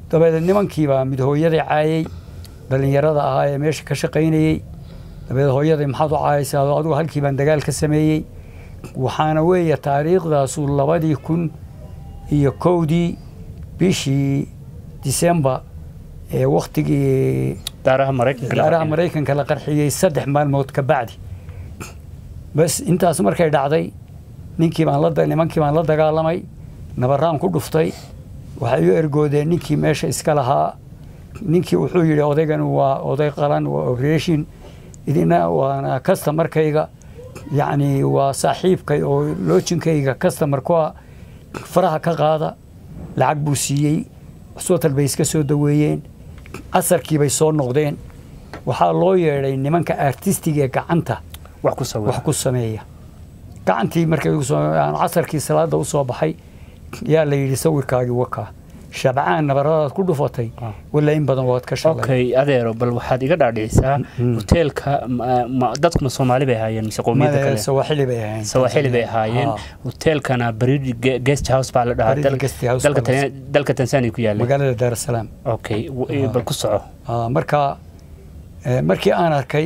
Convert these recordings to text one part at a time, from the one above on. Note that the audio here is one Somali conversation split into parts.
dabeed nimankiibaa mid hooyaday caayay dhallinyarada ahaa ee meesha ka shaqaynayey dabeed hooyaday maxaad u caayaysaa adigu halkii baan dagaal ka sameeyey waxaana weeye taariikhdaasu labadii kun iyo kowdii bishii disembar ee wakhtigii daaraha maraykanka la daaraha qarxiyay. maraykanka la qarxiyey saddex maalmood ka bacdi bas intaas markay dhacday ninkii baan la da- nimankii baan la dagaalamay nabaraan ku dhuftay waxay u ergoodeen ninkii meesha iska lahaa ninkii wuxuu yidhi odaygan waa oday qalan waa operation idina waana customarkayga yacni waa saaxiibkay oo loojinkayga customer ku ah faraha ka qaada lacag buu siiyey hospital bay iska soo daweeyeen casarkii bay soo noqdeen waxaa loo yeedhay nimanka artistiga ee gacanta wax ku sawir wax ku sameeya gacantii markay ugu soo- aan casarkii salaada u soo baxay yaa la yidhi sawirkaagii wakaa shabcaan nabaradaad ku dhufatay Ah. walla in badan waad ka shalay okay adeero bal waxaad iga dhaadhicisaa Mm. hoteelka ma- ma- dadkuna soomaali bay ahaayeen mise qowmiyadda Maya, kale sawaaxili bay ahayn sawaaxili bay ahaayeen Ah, hoteelkana baridi guest house baa la dhahaa Baridi dal- Guest House dalka baa la- Tan- dalka tanzania ku yaallay magaalada daar es salaam okay w- Ah. bal ku soco Ah, marka eh, markii aan arkay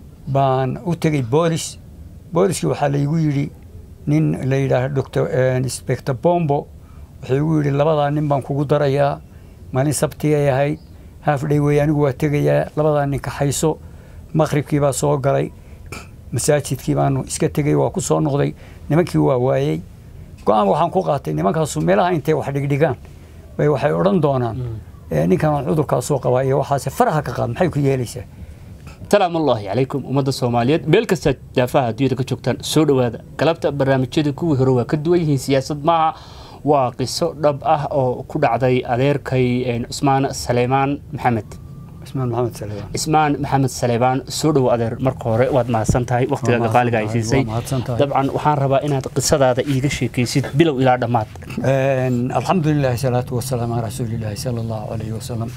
baan u tegey boolis booliskii waxaa laygu yidhi nin la yidhaah dr inspector bombo wuxuu igu yidhi labadaa nin baan kugu darayaa maalin sabti ay ahayd haaf dhay wey anigu waa tegayaa labadaa nin kaxayso maqribkii baa soo galay masaajidkii baanu iska tegey waa ku soo noqday nimankii waa waayey go-aan waxaan ku qaatay nimankaasu meelaha intay wax dhigdhigaan bay waxay odhan doonaan eh, ninkan aan cudurkaasoo qabaa iyo waxaase faraha ka qaad maxay ku yeelaysaa salaamu ullaahi calaykum ummadda soomaaliyeed meel kasta daafaha adduunyada ka joogtaan soo dhowaada galabta barnaamijyada kuwii hore waa ka duwan yihiin siyaasad maaha waa qiso dhab ah oo ku dhacday adeerkay een, cusmaan saleymaan maxamed cismaan maxamed salebaan cismaan maxamed salebaan soo dhowo adeer marka hore waad mahadsan tahay waqtigaaga qaaliga ay siisay Waa mahadsan tahay. dabcan waxaan rabaa inaad qisadaada iiga sheekaysid bilow ilaa dhammaad Een, alxamdulilahi salaatu wasalaam calaa rasuulilaahi sala allahu calayhi wasalam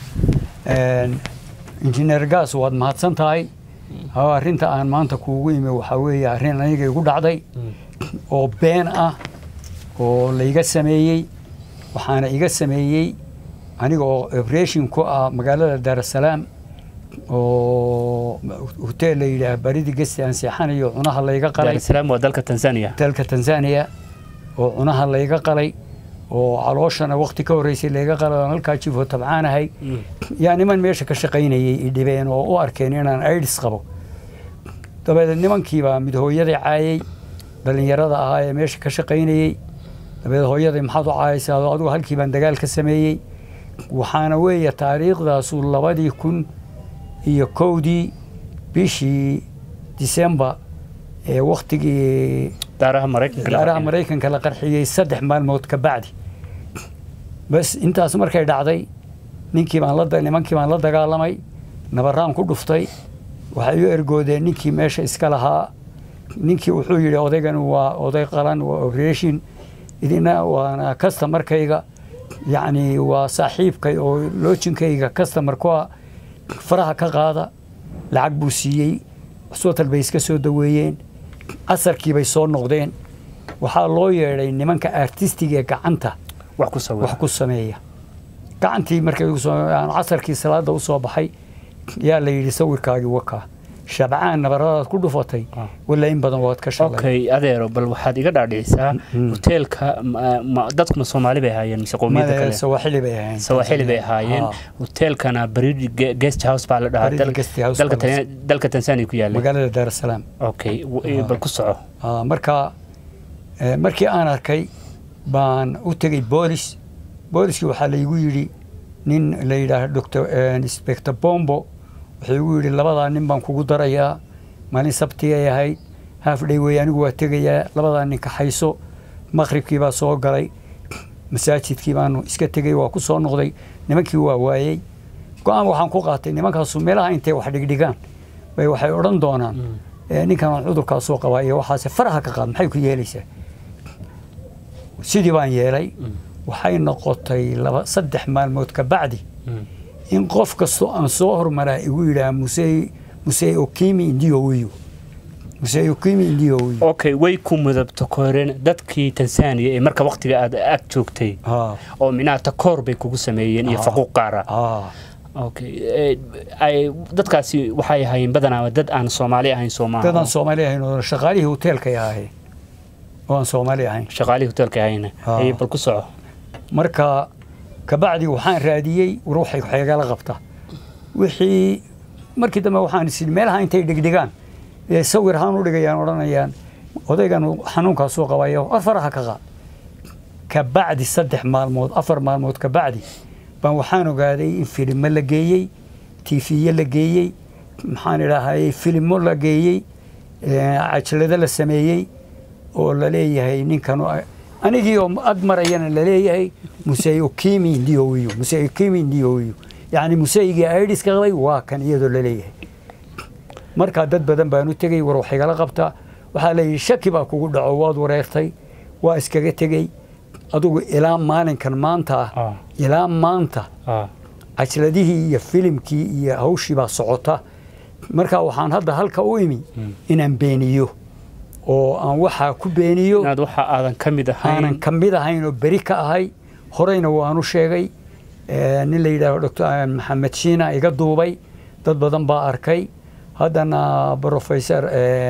Een, injineer gaas waad mahadsan tahay Haa, arrinta aan maanta kuugu imi waxaa weeye arrin aniga igu dhacday oo been ah oo layga sameeyey waxaana iga sameeyey aniga oo operation ku ah magaalada daar es salaam oo hotel la yidhaah baridi gesti aan seexanayo cunaha layga qalay daarusalaam waa dalka tanzania dalka tanzania oo cunaha layga qalay oo calooshana waqti ka horreysay layga qalay oo halkaa jifo tabcaanahay yaa niman meesha ka shaqaynayay i dhibeen oo u arkeen inaan aidis qabo dabeed nimankiibaa mid hooyaday caayay dhallinyarada ahaa ee meesha ka shaqaynayey dabeed hooyaday maxaad u caayaysaa adigu halkii baan dagaal ka sameeyey waxaana weeye taariikhdaasu labadii kun iyo kowdii bishii disembar ee wakhtigii daaraha maraykanka la daaraha qarxiyay. maraykanka la qarxiyey saddex maalmood ka bacdi bas intaas markay dhacday ninkii baan la da- nimankii baan la dagaalamay nabaraan ku dhuftay waxay u ergoodeen ninkii meesha iska lahaa ninkii wuxuu yidhi odaygan waa oday qalan waa operation idina waana customarkayga yacni waa saaxiibkay oo loojinkayga customer ku ah faraha ka qaada lacag buu siiyey hospital bay iska soo daweeyeen casarkii bay soo noqdeen waxaa loo yeedhay nimanka artistiga ee gacanta wax ku sawir wax ku sameeya gacantii markay ugu soo- aan casarkii salaada u soo baxay yaa la yidhi sawirkaagii wakaa shabcaan nabaradaad ku dhufatay Ah. walla in badan waad ka shalay okay adeero bal waxaad iga dhaadhicisaa Mm. hoteelka ma- ma- dadkuna soomaali bay ahaayeen mise qowmiyadda Maya, kale sawaaxili bay ahayn sawaaxili bay ahaayeen Ah, hoteelkana baridi Ge- guest house baa la dhahaa Baridi dal- Guest House dalka baa la- Tan- dalka tanzania ku yaallay magaalada daar es salaam okay w- Ah. bal ku soco Ah, marka eh, markii aan arkay baan u tegey boolis booliskii waxaa laygu yidhi nin la yidhaah dr inspector bombo wuxuu igu yidhi labadaa nin baan kugu darayaa maalin sabti ay ahayd haaf dhay wey anigu waa tegayaa labadaa nin kaxayso maqribkii baa soo galay masaajidkii baanu iska tegey waa ku soo noqday nimankii waa waayey go-aan waxaan ku qaatay nimankaasu meelaha intay wax dhigdhigaan bay waxay odhan doonaan eh, ninkan aan cudurkaasoo qabaa iyo waxaase faraha ka qaad maxay ku yeelaysaa sidii baan yeelay waxay noqotay laba saddex maalmood ka bacdi in qof kastoo aan soo hormaraa igu yidhaah musey musey okimi ndio wiyu muse ukimi ndio wey okay way ku mudabto koreen dadkii tansaaniya ee marka waqtiga aad ag joogtay ha oo minaha takoor bay kugu sameeyeen iyo Ah. faquuq qaara ha okay eh, ay dadkaasi waxay ahaayeen badanaa dad aan soomaali ahayn soomaa dadaan soomaali ahayn oo shaqaalihii hoteelkay ahaye oo aan soomaali ahayn shaqaalihii hoteelka ahayna Ah. Ay, bal ku soco marka kabacdi waxaan raadiyey ruuxay waxeegala qabta wixii markii dambe waxaan isin meelaha intay dhigdhigaan ee sawir ahaan u dhigayaan odhanayaan odaygan xanuunkaasuu qabayo afaraha ka qaad kabacdi saddex maalmood afar maalmood kabacdi baan waxaan ogaaday in filimo la geeyey tiifiye la geeyey maxaan idhaahayey filimo la geeyey eh, cajalado la sameeyey oo la leeyahay ninkan oo- anigii oo ag marayana la leeyahay musey ukimi ndiowiyo musey ukimi ndiowiyo yacni museygii aidiska qabay waa kan iyadoo la leeyahay markaa dad badan baan u tegey war wax igala qabta waxaa la yidhi shaki baa kugu dhaco waad wareertay waa iskaga tegey adugu ilaa maalinkan maanta ah Ah. ilaa maanta Ah. cajladihii iyo filimkii iyo hawshii baa socota marka waxaan hadda halka u imi inaan beeniyo oo aan waxaa ku beeniyo inaad waxa aadan ka mid aanan ahayn ka mid ahayn oo beri ka ahay horeyna waanu sheegay Eh, nin la yidhaaho dr maxamed shiina iga duubay dad badan baa arkay haddana professor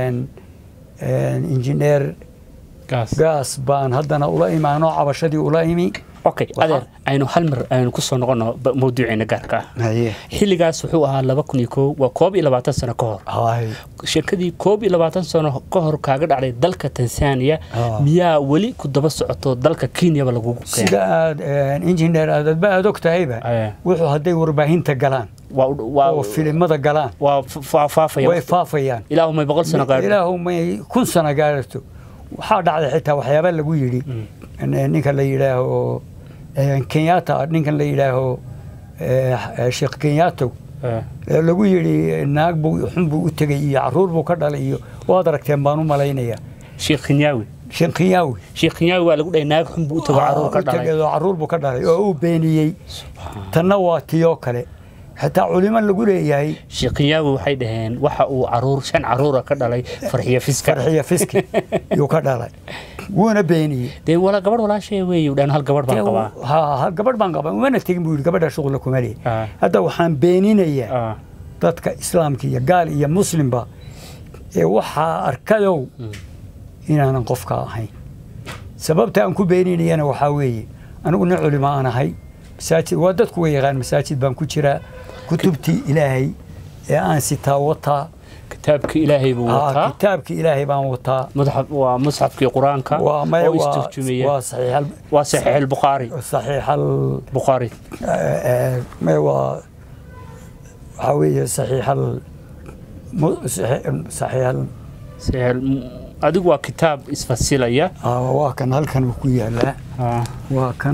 injineer gaas gaas baan haddana ula imaano cabashadii ula imi okay Waxaa- adeer aynu hal mar aynu ku soo noqono ba- mawduuceena gaarka ah haye xilligaas wuxuu ahaa laba kun iyo kow waa koob iyo labaatan sano ka hor hay shirkadii koob iyo labaatan sano ka hor kaaga dhacday dalka tansaaniya Ah. miyaa weli ku daba socoto dalka kenyaba lagugu sida keenay aad injineer aadadba aad og tahayba Eh. wuxuu hadday warbaahinta galaan waa u- waa oo filimada galaan waa fa- fa- faafaya way faafayaan ilaahumay boqol sano gaadho ilaahu may kun sano gaarato waxaa dhacday xitaa waxyaaba lagu yidhi ninka la yidhaaho eh, kenyatta ninkan la yidhaaho eh, eh, sheekh kenyato Eh, ee lagu yidhi naag buu xun buu u tegey iyo caruur buu ka dhalay iyo waad aragteen baan u malaynayaa sheekh kinyaawi sheekh kenyawi sheekh kinyaawi waa lagu dhahay naag xun buu u tago caruur ka u tegay dhalay oo caruur buu ka dhalay oo uu beeniyey tanna waa tiyoo kale xitaa culimo lagu leeyahay sheekh kinyaawi waxay dhaheen waxa uu caruur shan caruura ka dhalay farxiyo fiska farxiya fiski yuu ka dhalay wuuna beeniyey dee wala gabadh walaashee weeye dhan hal gabadh baan qabaa ha ha gabadh baan qabaa umana tegin buu yidhi gabadha shuqla kuma leeyahy Ah. hadda waxaan beeninayaa Ah, dadka islaamka iyo gaal iyo muslimba ee waxaa arkadow inaanan qofka ahayn sababta aan ku beeninayana waxaa weeye anigu nin culimo aan ahay masaajid waa dadku way yaqaan masaajid baan ku jiraa kutubtii ilaahay ee aan sitaa wataa kitaabka ilaahay buu Aa, wataa kitaabkii ilaahay baan wataa madaxa waa musxafkii qur-aanka waa maya oo waa isturjumaya waa saxiix waa saxiix albukhaari saxiix al bukhaari maya waa waxaa weeye saxiix al mu- saxiix saxiix al saxiix al- adigu waa kitaab isfasilaya Aa, waa kan halkan uu ku yaalaa Ah, waa kan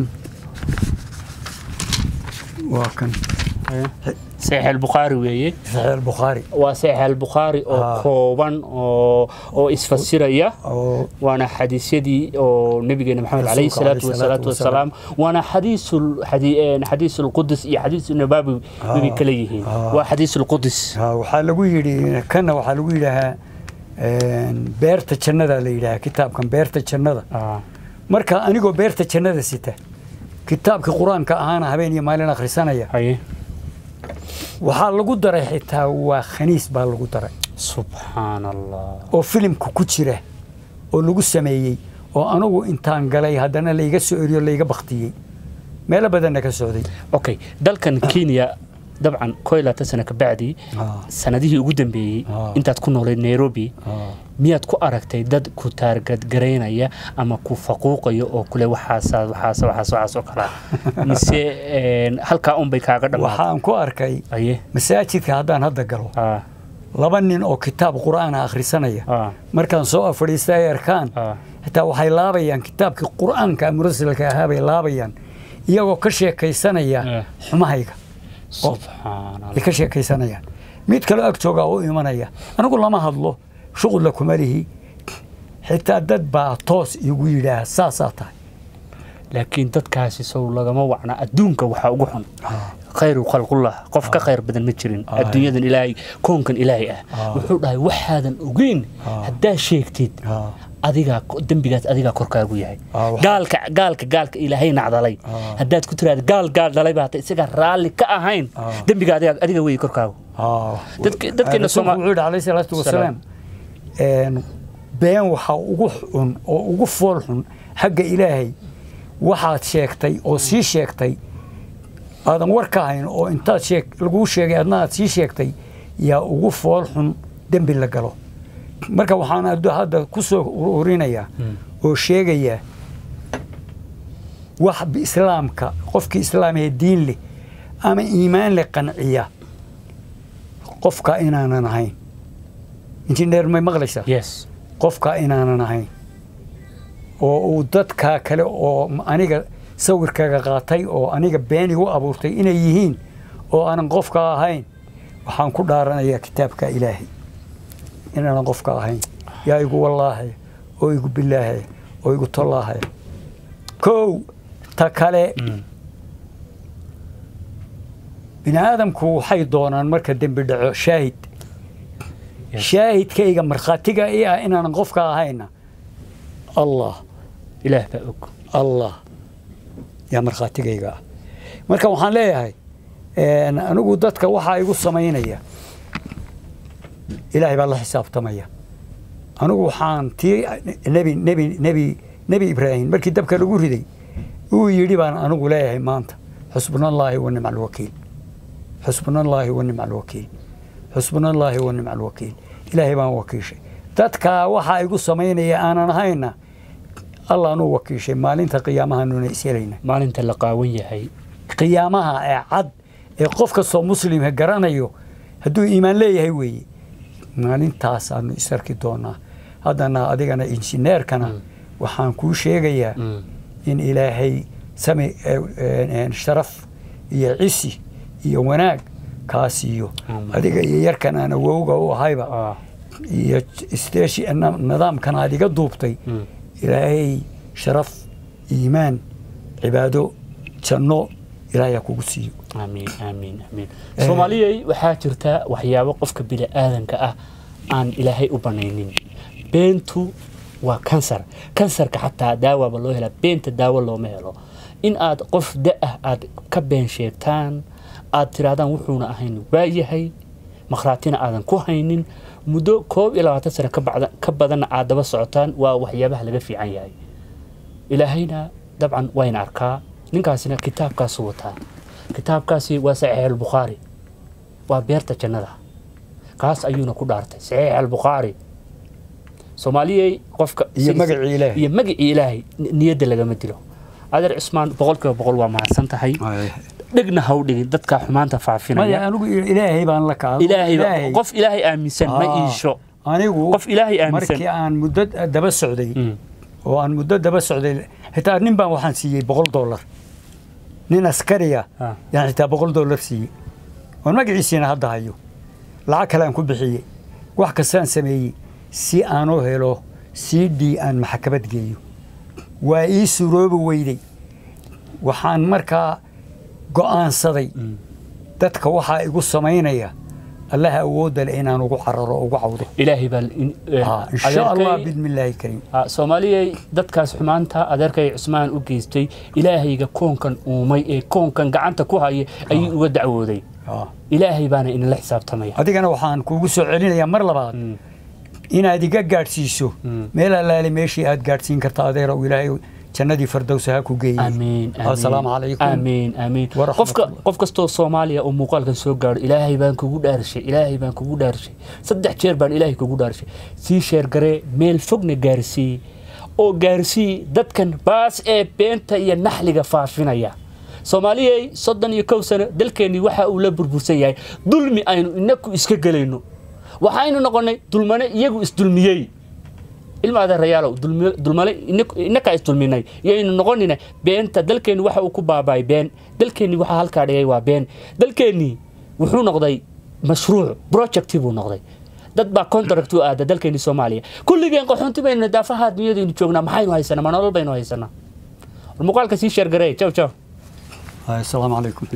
waa kan eh. saxiix albukhaari weeye saxiix albukhaari waa saxiix albukhaari oo Ah. kooban oo oo isfasiraya oo waana xadiisyadii oo nabigeena maxamed calayhi Rasuulka salaatu calayhi wasalaatu salaatu wasalaam waana xadiisul xadi- een, xadiisul qudus iyo xadiisul nabawi Ah. bay kala yihiin Ah. waa xadiisul qudus haa, waxaa lagu yidhi kanna waxaa lagu yidhaahaa een, beerta jannada la yidhaahaa kitaabkan beerta jannada Ah, marka anigoo beerta jannada sita kitaabka qur-aanka ahaana habeen iyo maalin akhrisanaya haye waxaa lagu daray xitaa waa khaniis baa lagu daray subxaan allah oo filimka ku jira oo lagu sameeyey oo anigu intaan galay haddana layga soo eriyo layga baktiyey meelo badanna ka socday okay dalkan kenya dabcan koo iyo labaatan sano kabacdi Ah. sanadihii ugu dambeeyey Ah. intaad ku noolayd nairobi miyaad ku aragtay dad ku taargadgaraynaya ama ku faquuqaya oo kule waxaasa waxaasa waxaas waxaas oo kalaa mise een, halkaa unbay kaaga dhamaaday waxaan ku arkay aye masaajidka haddaan hadda galo ah, laba nin oo kitaab qur'aana akhrisanaya ah, markaan soo fadhiista ay arkaan ah. xitaa waxay laabayaan kitaabkii qur'aanka murasilka ahaa bay laabayaan iyagoo ka sheekaysanaya Eh. xumahayga subxaan ay allah ka sheekaysanayaan mid kaloo ag joogaa u imanaya anigu lama hadlo shuqula kuma lihi xitaa dad baa toos igu yidhaah saasaa tahay laakiin dadkaasi sow lagama wacna adduunka waxaa ugu xun khayru khalqullah qof ka khayr badan ma jirin Ah. adduunyadan ilaahay koonkan ilaahay ah Ah. wuxuu dhahay waxaadan ogeyn Ah. haddaad sheegtid Ah. adigaa dembigaas adigaa korkaagu yahay Ah, waxa- gaalka gaalka gaalka ilaahay nacdalay Ah. haddaad ku tiraada gaal gaal dhalay baa hata isagaa raalli ka ahayn Ah. dembiga adiga adiga wey korkaagu Ah. Dadke- dadkeena Rasuulku Soomaa- wuxuu yidhi calayhi salaatu wasalaam een, been waxaa ugu xun oo ugu fool xun xagga ilaahay waxaad sheegtay oo sii sheegtay aadan war ka hayn oo intaad sheeg laguu sheegay adna aad sii sheegtay yaa ugu fool xun dembi la galo marka waxaan hadda- hadda ku soo urinayaa oo sheegayaa wax islaamka qofkii islaam ee diin leh ama iimaan leh qanciya qofka inaanan ahayn injineer may maqlaysaa yes qofka inaanan ahayn oo uu dadka kale oo aniga sawirkaaga qaatay oo aniga been igu abuurtay inay yihiin oo aanan qofka ahayn waxaan ku dhaaranayaa kitaabka ilaahay inaanan qofka ahayn yaa igu wallaahay oo igu bilaahay oo igu tollaahay kow ta kale bini aadamku waxay doonaan marka dembi dhaco shaahid Yes. shaahidkayga markhaatiga i ah inaanan qofka ahayna allah ilaah baa og allah yaa markhaatigayga ah marka waxaan leeyahay een, anigu dadka waxaa igu samaynaya ilaahay baa la xisaabtamaya anigu waxaan tii nebi nebi nebi nebi ibraahim markii dabka lagu riday uu yidhi baan anigu leeyahay maanta xusbuna allaahi wa nicma alwakiil xusbuna allaahi wa nicma alwakiil xusbuna allaahi wa nicma alwakiil ilaahay baan wakiishay dadkaa waxaa igu samaynaya aanan ahayna allaanuu wakiishay maalinta qiyaamahanuna ishelayna maalinta la qaawan yahay qiyaamaha ee cad ee qof kastoo muslimka garanayo hadduu iimaan leeyahay weeye maalintaasaanu isarki doonaa haddana adigana injineerkana waxaan kuu sheegayaa Mm. in ilaahay sami eh, eh, sharaf iyo cisi iyo wanaag kaa siiyo Amiin. adiga iyo yarkan aan awowga u ahayba Ah. iyo steeshi nidaamkan aad iga duubtay Mm. ilaahay sharaf iimaan cibaado janno ilaahay ha kugu siiyo aamiin aamiin aamiin soomaaliyay waxaa jirta waxyaabo qofka bini aadanka ah aan ilaahay u banaynin beentu waa kansar kansarka xataa daawaba loo helaa beenta daawo looma helo in aad qof da-ah aad ka been sheegtaan aad tirahdaan wuxuuna ahayn waayahay makhraatina aadan ku haynin muddo koob iyo labaatan sano ka bacda- ka badanna aad daba socotaan waa waxyaabaha laga fiican yahay ilaahayna dabcan wayna arkaa ninkaasina kitaabkaasu wataa kitaabkaasi waa saxiix albukhaari waa beerta jannada kaas ayuuna ku dhaartay saxiix albukhaari soomaaliyey qofka Iyo magacii Ilaahay. iyo magacii ilaahay ni- niyadda lagama dilo adeer cusmaan boqolkiiba boqol waa mahadsan tahay dhegna ha u dhigin dadka xumaanta maya faafinaya anigu ilaahay baan la kaa ilaahay ba- qof ilaahay aaminsan ma Ah. iisho anigu qof ilaahay aaminsan markii aan muddo daba socday Mm. oo aan muddo daba socday xitaa nin baan waxaan siiyey boqol dollar nin askariya Ah. yaan xitaa boqol dollar siiyey oon magaciisiina hadda hayo lacag kale aan ku bixiyey wax kastaan sameeyey si aan u helo c d aan maxkamad geeyo waa ii suroobi weyday waxaan markaa go'aansaday dadka waxaa igu samaynaya allaha awoodda leh inaan ugu cararo ugu cawdo ilaahay baa in- eh, Ah, in sha allah adeerkay- bidmi illaahi kariim Ah, soomaaliyay dadkaas xumaanta adeerkay cusmaan u geystay ilaahayga koonkan uumay ee koonkan gacanta ku haya ayuu uga dacwooday Ah. ilaahay baana inala xisaabtamaya adigana waxaan kuugu soo celinayaa mar labaad Mm. inaad iga gaadhsiiso Mm. meel allaale meeshii aad gaadhsiin karta adeera uu ilaahay jannadii fardowsa ha ku geeyey amiin assalaamu calaykum amiin amiin Waraxmatullahi. qofka qof kastoo soomaaliya oo muuqaalkan soo gaadho ilaahay baan kugu dhaarshay ilaahay baan kugu dhaarshay saddex jeer baan ilaahay kugu dhaarshay sii sheergaree meel fogna gaarsii oo gaarsii dadkan baas ee beenta iyo naxliga faafinaya soomaaliyay soddon iyo kow sano dalkeennii waxa uu la burbursan yahay dulmi aynu inaku iska gelayno waxaynu noqonnay dulmane iyagu isdulmiyey ilma adeerayaalow dulmi- dulmale inak- inakaa isdulminay yaynu noqonina beenta dalkeenni waxa uu ku baabaay been dalkeenni waxa halkaa dhigay waa been dalkeenni wuxuu noqday mashruuc projecti buu noqday dad baa contract u aada dalkeenni soomaaliya kulligeen qaxoonti baynu daafaha dunyadaynu joognaa maxaynu haysanaa ma nolol baynu haysanaa war muuqaalka sii sheergaree jaw jaw assalaamu calaykum